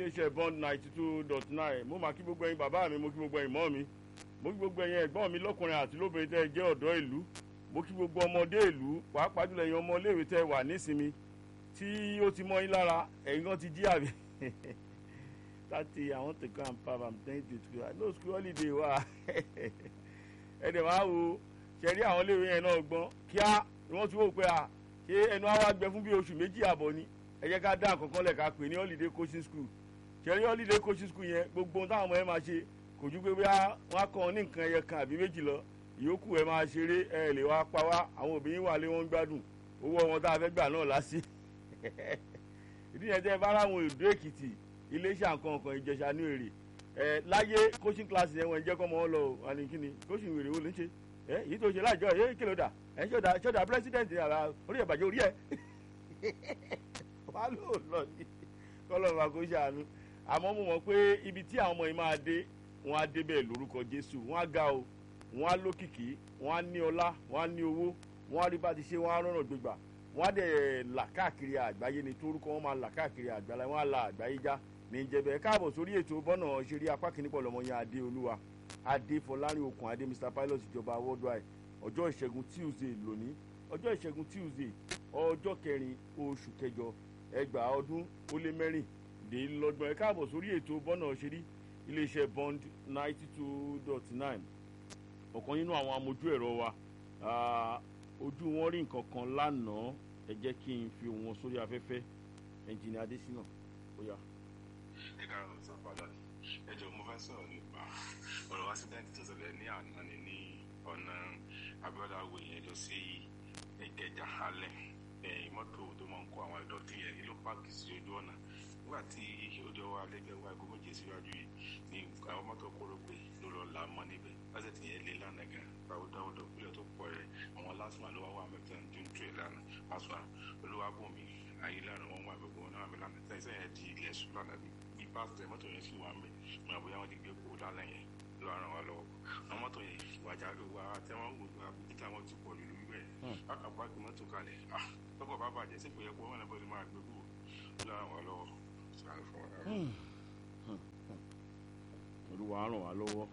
iléeṣẹ́ bond ninety two dot nine mo máa kí gbogbo ẹ̀yin bàbá mi mo kí gbogbo ẹ̀yin mọ́ mi mo kí gbogbo ẹ̀yin ẹ̀gbọ́n mi lọ́kùnrin àti lóbìnrin tẹ́ ẹ jẹ́ ọ̀dọ́ ìlú mo kí gbogbo ọmọdé ìlú pàápàá jùlọ ẹ̀yin ọmọléèwé tẹ́ ẹ wà nísìnyí tí ó ti mọ́ yín lára ẹ̀yin kan ti jí àbí tati i want to go and pap am thank you school i know school holiday wa ẹ dẹ̀ máa wo ṣẹ̀rí àwọn iléèwé yẹn náà gbọ́n kíá ni wọ́n ti wò pé à ṣé ẹnu àwa gbẹ fún bí oṣù méjì àbọ̀ ni ẹ jẹ́ ká dá nǹkan kan lẹ̀ ká pè ní holiday coaching school ṣẹ̀rí holiday coaching school yẹn gbogbo ohun táwọn ọmọ yẹn máa ṣe kò ju pé bí wọ́n á kọ́ ọ ní nǹkan ẹyẹ kan àbí méjì lọ ìyókù ẹ máa ṣeré ẹ lè wá pa wá àwọn òbí yín wà lé wọn gbádùn owó ọmọ tá a fẹ́ gbà náà lásì ìdí yẹn tẹ́ ẹ bá ráwọn ìdó èkìtì iléeṣẹ́ nǹkan kan ìjẹsà ní èrè ẹ láyé coaching class yẹn wọ́n jẹ́ kọ́ mọ́ ọ lọ wà ní kíni coaching wèrè wo ló ń ṣe ẹ yìí tó ṣe láàjọ ẹ kí ló dà ẹ ṣọdà ṣọdà president àrà orí ẹ̀ bàjẹ́ orí ẹ̀ wà ló lọ ní kọ́lọ́ máa kó ṣàánú àmọ́ mo mọ̀ pé ibi tí àwọn ọmọ yìí máa dé wọ́n á dé bẹ́ẹ̀ lórúkọ Jésù wọ́n á ga o wọ́n á lókìkí wọ́n á ní ọlá wọ́n á ní owó wọ́n á rí bá ti ṣe wọ́n á rọ̀nà gbégbà wọ́n á dẹ̀ là káàkiri àgbáyé ni torúkọ wọn máa là káàkiri àgbáyé wọ́n á la àgbáyé já ní ìjẹ́bẹ̀ káàbọ̀ sórí ètò bọ́nà ṣeré apá kìíní pọ̀ lọ́mọ yẹn adé olúwa adé fọlárin okùn adé mr pilot ìjọba worldwide ọjọ́ ìṣẹ́gun tuesday lónìí ọjọ́ ìṣẹ́gun tuesday ọjọ́ kẹrin oṣù kẹjọ ẹgbàá ọdún ó lé mẹ́rìndínlọ́gbọ̀n ẹ káàbọ̀ sórí ètò bọ́nà ṣeré iléeṣẹ́ bond ninety two dot nine ọ̀kan nínú àwọn amójú ẹ̀rọ wa ojú wọn rí nǹkan kan lánàá ẹ jẹ́ kí n fi wọn sórí afẹ́fẹ́ ẹnjìnì adésínà ó yá. ẹ káàárọ̀ sọ padà ẹ jọ mo fẹ́ sọ̀rọ̀ nípa ọ̀rọ̀ accident tó ṣẹlẹ̀ ní àná ni ní ọ̀nà abiola awo yẹn lọ sí ìkẹjà alẹ́ mọ́tò tó máa ń kó àwọn ìdọ̀tí yẹn ló pààkì sí ojú ọ̀nà nígbà tí ojú ọwọ́ alẹ́gbẹ̀ẹ́ wa gómìnà jẹ́ síwájú yìí ní àwọn mọ́tò kóró pé ló lọ là mọ́ níbẹ̀ lọ́sẹ̀ tí yẹn lé lánàá gan báwo dáwọ́ dọ̀kúlẹ̀ tó pọ̀ rẹ̀ àwọn lásìmọ̀ ló wá wà mẹ́tẹ́ ní june trade lánàá pásítọ̀ olúwàbùnmi ayé lánàá wọn wà gbogbo náà mi lánàá tẹ́sí yẹn di ilẹ̀ sùn lánàá bí pásítọ̀ mọ́tò yẹn sì wà mẹ́ mọ̀ bóyá wọ́n ti gbé kó lálẹ́ yẹn ló ràn wá lọ́wọ́ àwọn mọ́tò yẹn ìwàjà wà tẹ́wọ́n wò wá bí táwọn ti pọ̀ lù lórí bẹ́ẹ̀ bákan páàkì mọ́tò kalẹ̀ ah tọkọ̀ bá bàjẹ́ sí kò yẹ kó wọn náà bọ́ọ̀lù máa gbé kó ló ràn wá lọ́wọ́ sáré fún wa. olúwa ràn wá lọ́wọ́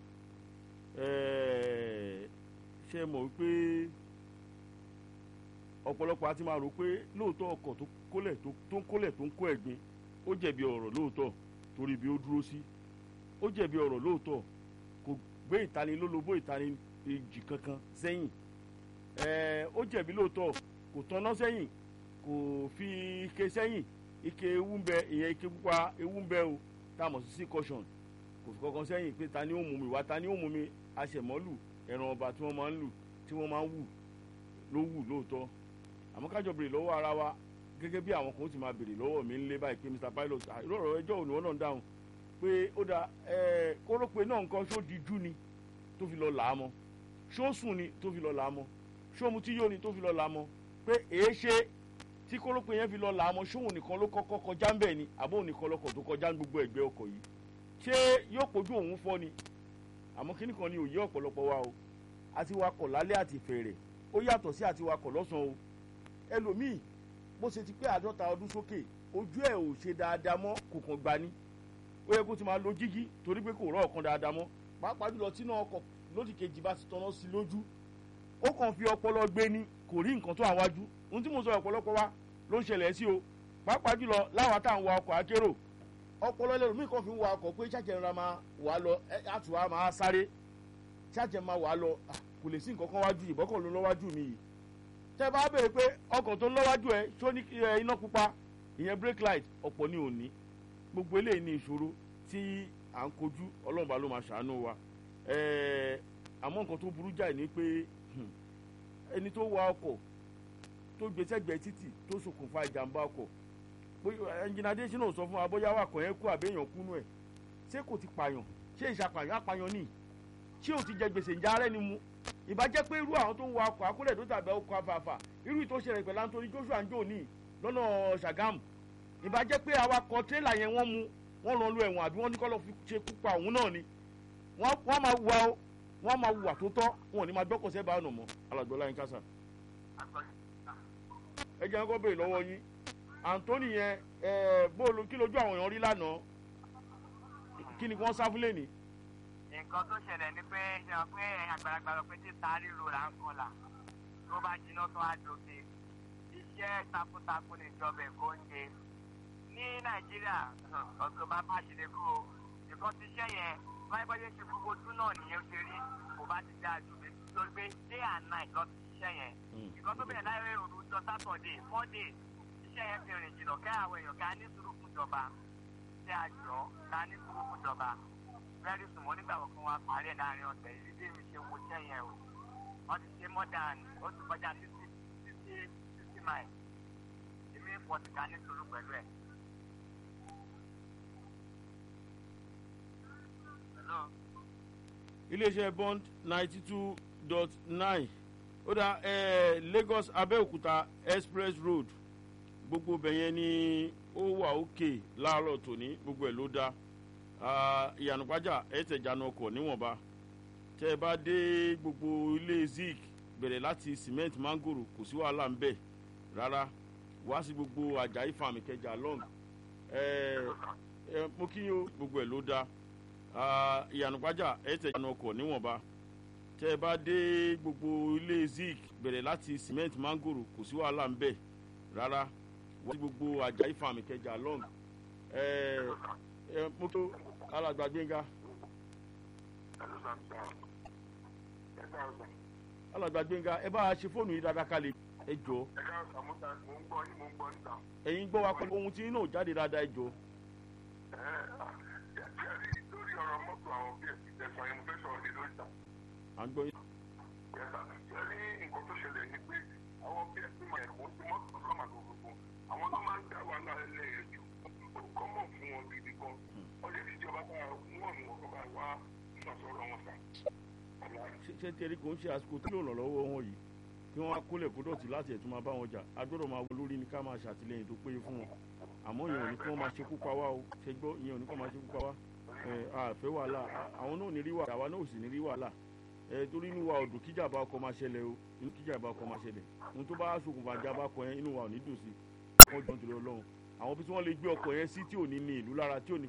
ṣe mọ̀ wípé ọ̀pọ̀lọpọ̀ a ti máa rò pé lóòótọ́ ọkọ̀ tó kólẹ̀ tó ń kólẹ̀ tó ń kó ẹ̀gbin ó jẹ̀bi ọ̀rọ̀ lóòótọ́ torí bí ó dúró sí ó jẹ̀bi ọ̀rọ̀ lóòótọ́ kò gbé ìtanilólobó ìtanijì kankan sẹ́yìn ó jẹ̀bi lóòótọ́ kò tanná sẹ́yìn kò fi ike sẹ́yìn ike ewu ń bẹ ìyẹn ike pupa ewu ń bẹ o tá a mọ̀ sí sí caution kò fi kankan sẹ́yìn pé ta ni ó mú mi wá ta ni ó mú mi aṣẹ̀mọ́lù ẹran ọba tí wọ́n máa ń lù tí wọ́n máa ń wù ló wù lóòótọ́ àmọ́ kájọ béèrè lọ́wọ́ ara wa gẹ́gẹ́ bí àwọn kan ó ti máa béèrè lọ́wọ́ mi ńlé báyìí pé mr pilot ìrọ̀rọ̀ ẹjọ́ òní wọn náà ń dáhùn pé ó da kórópè náà nǹkan ṣó di jú ni tó fi lọ là á mọ́ ṣó sùn ni tó fi lọ là á mọ́ ṣó mu tí yóò ni tó fi lọ là á mọ́ pé èé ṣe tí kórópè yẹn fi lọ là á mọ́ ṣóhun nìkan ló kọ́kọ́ kọjá ń bẹ̀ ni àbóhun nìkan lọkọ̀ tó kọjá ń gbogbo ẹ̀gbẹ́ ọkọ̀ yìí ṣé yóò pójú òun fọ́ ni àmọ́ kíní kan ni òye ọ̀pọ̀lọpọ̀ wa o àti wakọ̀ lálẹ́ àti fèrè ó yàtọ̀ sí àti wakọ̀ lọ́sàn-án o ẹlòmíì bó ṣe ti pé àádọ́ta ọdún sókè ojú ẹ̀ ò ṣe dáadáa mọ́ kò kàn gbà ní ó yẹ kó ti máa lo jígí torí pé kò rọ̀ ọ̀kan dáadáa mọ́ pàápàá jùlọ tí náà ọkọ̀ lódì kejì bá ti tọ́nà sí lójú ó kàn fi ọpọlọ gbé ni kò rí nǹkan tó àwájú ohun tí mo sọ ọ̀pọ̀lọpọ̀ wa ló ń ṣẹlẹ̀ sí o pàápàá jùlọ láwọn táwọn wa ọkọ̀ akérò ọpọlọ ẹlẹ́rìí kan fi ń wa ọkọ̀ pé ṣàjẹ́ ńlá máa wà lọ àtúwà máa sáré ṣàjẹ́ máa wà lọ kò lè sí nǹkan kan wájú ìbọ́kọ̀ ló lọ́wájú mi yìí tẹ́ bá béèrè pé ọkọ̀ tó ń lọ́wájú ẹ ṣó ní iná pupa ìyẹn brake light ọ̀pọ̀ ní òní gbogbo eléyìí ní ìṣòro tí à ń kojú ọlọ́run bá ló máa ṣàánú wa àmọ́ nǹkan tó burú jáì ní pé ẹni tó wa ọkọ̀ tó gbèsègbè títì tó ṣokùnfà ìjàmbá ọkọ̀ ẹnjìnàdé sínú sọ fún wa bóyá wà kàn yẹn kú àbẹ́yàn kúnú ẹ̀ ṣé kò ti pààyàn ṣé ìṣàpàyàn àpàyàn ní ṣé ò ti jẹ gbèsè ìjà rẹ ni mu ìbàjẹ́ pé irú àwọn tó ń wa ọkọ̀ akólẹ̀ tó tàbí ọkọ̀ afàfà irú ìtò ṣẹlẹ̀ pẹ̀lú Anthony Joshua ń jò ní lọ́nà Ṣàgámù ìbàjẹ́ pé awakọ̀ tírélà yẹn wọ́n mú wọ́n lọ lu ẹ̀wọ̀n àbí wọ́n ní kọ́ lọ fi ṣe kú pa òun náà ni wọ́n máa wà ó wọ́n máa wà tó tọ́ wọn ò ní máa gbọ́kọ̀ sẹ́bàá ọ̀nà mọ́ alàgbọ́lá yín kásá. ẹ jẹ́ kó béèrè lọ́wọ́ yín Anthony yẹn bóòlù kí lójú àwọn èèyàn rí lánàá kí ni wọ́n sá fún lẹ́ni. nǹkan tó ṣẹlẹ̀ ni pé ṣe hàn pé àgbàlagbà lọ pé tí sáré ro là ń kọlà tó bá jiná tó á dòkè iṣẹ́ takuntakun ní ìjọba èkó ń ṣe ní nàìjíríà ọ̀sọ̀ bá bá ṣe lè kó o nǹkan ti ṣẹ́ yẹn báyìí bá ṣe ṣe gbogbo ojú náà nìyẹn ṣe rí kò bá ti dáa jù lórí pé day and night lọ ti ṣiṣẹ́ yẹn nǹkan tó bẹ̀rẹ̀ láyé òru jọ sátọ̀dé four days iṣẹ́ yẹn fi rìn jìnnà kẹ́ àwọn èèyàn ká ní sùúrù fún ìjọba ṣé àjọ ká ní sùúrù fún ìjọba very soon mo nígbà kan wá parí ẹ̀ láàrin ọ̀sẹ̀ yìí bí mi ṣe wo iṣẹ́ yẹn o wọ́n ti ṣe more than ó ti kọjá fifty fifty fifty miles èmi forty ká ní sùúrù pẹ̀lú ẹ̀. Hello? iléeṣẹ́ bond ninety two dot nine ó dá eh, lagos abẹ́òkúta express road gbogbo bẹ̀yẹn ni ó wà òkè láàárọ̀ tòní gbogbo ẹ̀ ló dá ìyànàpájà ẹ̀ tẹ̀jánu ọkọ̀ níwọ̀nba tẹ́ ẹ bá dé gbogbo ilé zik bẹ̀rẹ̀ láti cement mangoro kò sí wàhálà ń bẹ̀ rárá wá sí gbogbo ajayi farm ìkẹjà long ẹ ẹ mo kí yín o gbogbo ẹ̀ ló dá ìyànàpájà ẹ̀ tẹ̀jánu ọkọ̀ níwọ̀nba tẹ́ ẹ bá dé gbogbo ilé zik bẹ̀rẹ̀ láti cement mangoro kò sí wàhálà ń bẹ̀ rárá wá sí gbogbo ajayi farm ìkẹjà long ẹ ẹ mo tó alàgbà gbẹ̀ngà alàgbà gbẹ̀ngà ẹ bá a ṣe fóònù yìí dáadáa kalẹ̀ ẹ jọ ẹ̀yin gbọ́ wa pẹ̀lú ohun tí náà jáde dáadáa ẹ jọ. lórí ọ̀rọ̀ mọ́tò àwọn bí ẹ̀sán yẹn mo fẹ́ sọ̀rọ̀ lé lórí ìta. à ń gbọ́ yín. ṣẹ́rí nǹkan tó ṣẹlẹ̀ ni pé àwọn bí ẹ̀sìn máa ẹ̀kọ́ sí mọ́tò lọ́mà gbogbo àwọn tó máa ń dá wa lálẹ́ ẹ̀jọ̀ ó kọ́mọ̀ fún wọn gidi gan wọ́n lè fi ìjọba bá wọ́n mú ọkọ̀ bá wá sọ̀sọ̀rọ̀ wọn sà. ṣé tẹ̀rí kò ń ṣe àsìkò tí yóò ràn lọ́wọ́ wọn yìí kí wọ́n á kólẹ̀ kó dọ̀tí láti ẹ̀tún máa bá wọn jà agbọ́dọ̀ máa wọ lórí ni ká máa ṣàtìlẹ́yìn tó péye fún wọn àmọ́ ìyẹn ò ní kí wọ́n máa ṣekú pa wá o ṣe gbọ́ ìyẹn ò ní kí wọ́n máa ṣekú pa wá àfẹ́ wàhálà àwọn náà ò ní rí wàhálà àwa náà ò sì ní rí wàhálà torí inú wa ò dùn kíjàmbá ọkọ̀ máa ṣẹlẹ̀ o inú kíjàmbá ọkọ̀ máa ṣẹlẹ̀ ohun tó bá ṣokùnfà jàmbá ọkọ̀ yẹn inú wa ò ní dùn sí wọ́n jọ nítorí ọlọ́run àwọn bí tí wọ́n lè gbé ọkọ̀ yẹn sí tí ò ní ní ìlú lára tí ò ní